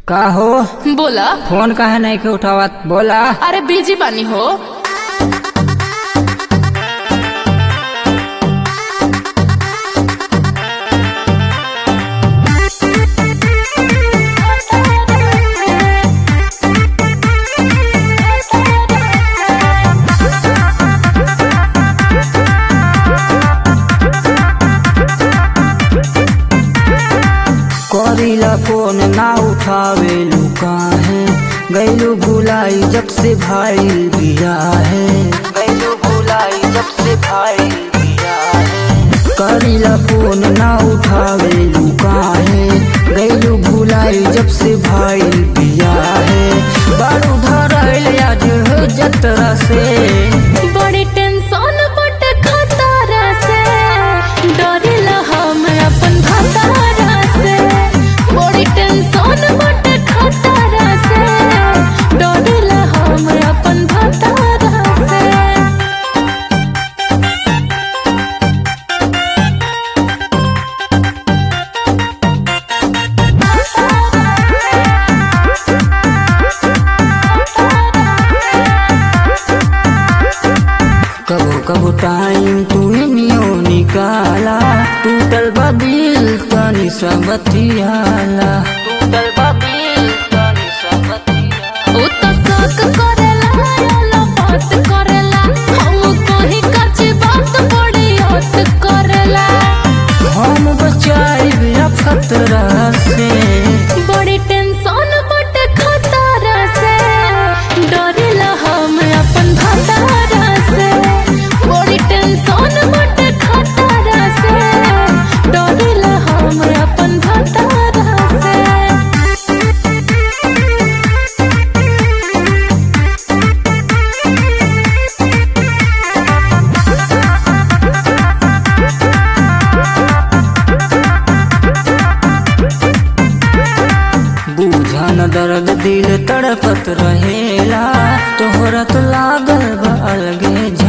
का हो बोला फोन काहे नहीं के उठावत बोला अरे बिजी बानी हो करीला फोन ना उठावे काहे गैलू भुलाई जब से भाई बिया है गैलू भुलाई जब से भाई बिया है करीला फोन ना उठावे काहे गैलू भुलाई जब से भाई बिया है बारू धरल आज जतरा से बड़ी टेंशन बट खतरा से डरेला हम अपन खतरा से बड़ी टेंशन बट खतरा से डरेला हम अपन खतरा से कबो कबो टाइम तू नियो निकाला टूटल बा दिल तनी सा बतियाला टूटल बा दिल तनी सा बतियाला उ तो शौक करेला याला बात करेला हम कहीं कच्ची बात बड़ी हद करेला हम बचाई खतरा से बड़ी टेंशन बट खतरा से डरेला हम अपन खतरा से बड़ी टेंशन बट खतरा से डरेला हम अपन खतरा से बूझन दर्द दिल तड़पत रहेला तोहरा तो लागल बा अलगे